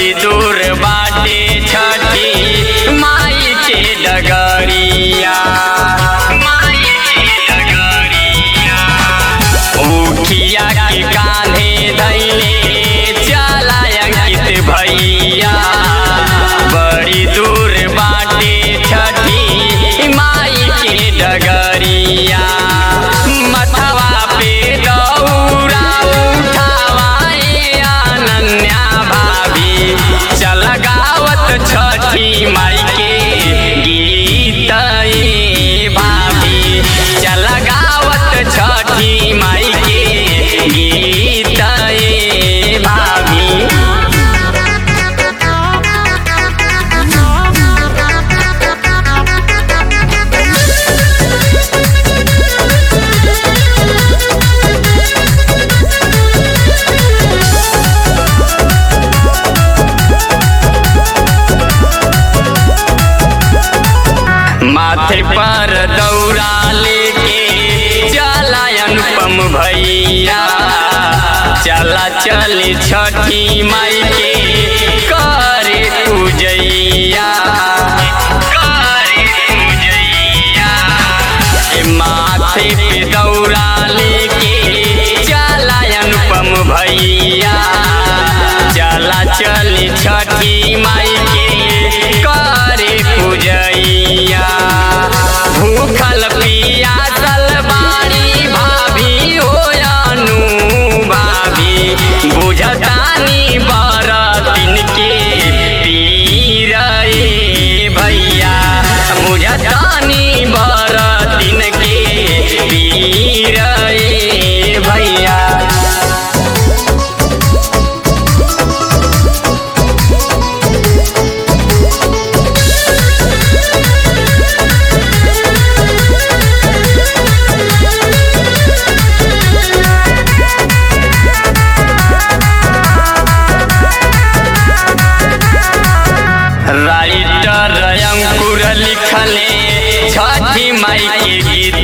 बड़ी दूर बाटे छठी माई के डगरिया माई के डगरिया उखिया के कान्हे धैले चला अंकित भैया बड़ी दूर बाटे छठी माई के डगरिया मथवा पे दौरा उठावाए अनन्या भाभी चल गावत छठी माई के गीत ए भाभी चल गावत छठी माई के गीत ए भाभी माथे पर दौरा लेके चला अनुपम भैया चला चल छठी माई के करे पूजैया करे पूजैया ए माथे पे दौरा लेके चला अनुपम भैया चला चल छठी माई के करे पूजैया भूखल पियासल बाड़ी भाभी हो अनु भाभी बुझतानी बरतिन के पीर ए भैया बुझतानी बरतिन के पीर ए भैया राइटर अंकुर लिखले छठी माई के गीत